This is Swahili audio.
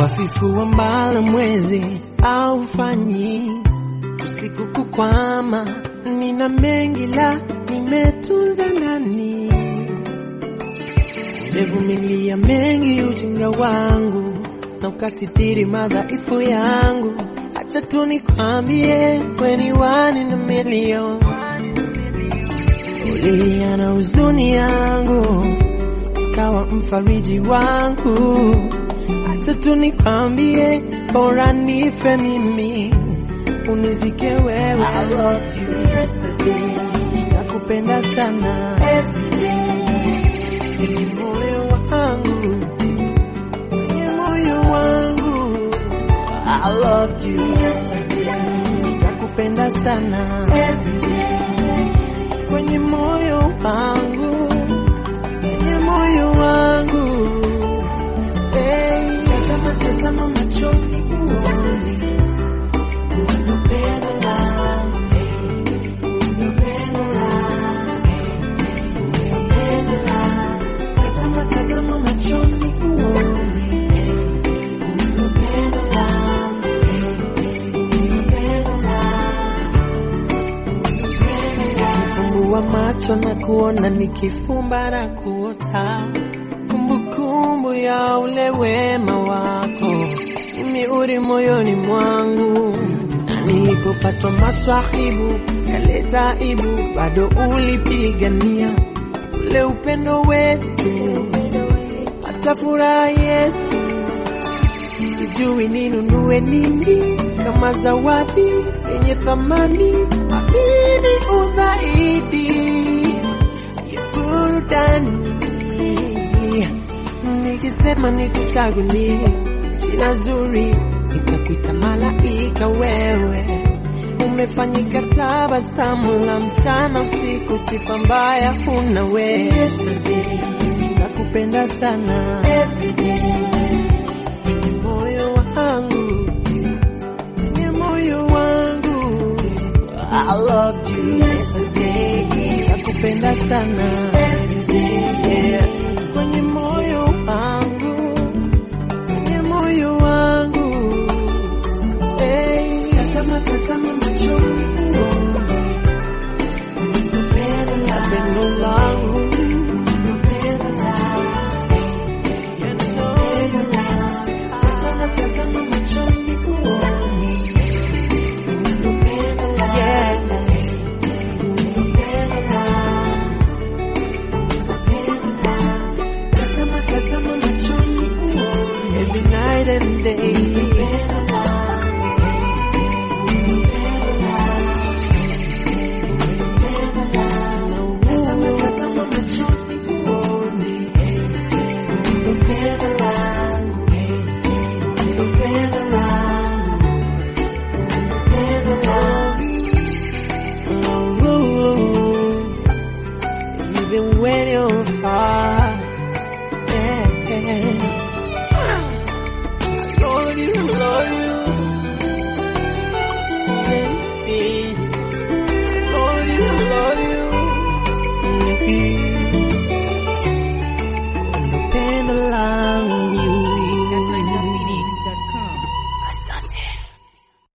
hafifu ambalo mwezi aufanyi usiku kukwama. Nina mengi la nimetunza ndani, nimevumilia mengi ujinga wangu na ukasitiri madhaifu yangu. Acha tu nikwambie, weni wani na milioni ulilia na huzuni yangu, kawa mfariji wangu. Acha tu nikwambie, bora nife mimi unizike wewe. I loved you yesterday, nakupenda sana kwenye moyo wangu, kwenye moyo wangu. I loved you yesterday, nakupenda sana kwenye moyo wangu, kwenye moyo wangu. Hey, tazama, tazama machoni uone kuna upendo langu, kuna upendo langu, kuna upendo langu. Tazama, tazama machoni uone kuna upendo langu, kuna upendo langu. Nifumbua macho na kuona, nikifumba na kuota, kumbukumbu ya ule wema wako imeuri moyoni mwangu, na nilipopatwa maswahibu kaleta ibu, bado ulipigania ule upendo wetu, hata furaha yetu. Sijui ninunue nini kama zawadi yenye thamani, amini uzaidi ya burudani. Nikisema nikuchagulie jina zuri, nitakuita malaika wewe. Umefanyika tabasamu la mchana usiku, sifa mbaya huna wewe. Nakupenda sana kwenye moyo wangu, kwenye moyo wangu. I loved you yesterday, nakupenda sana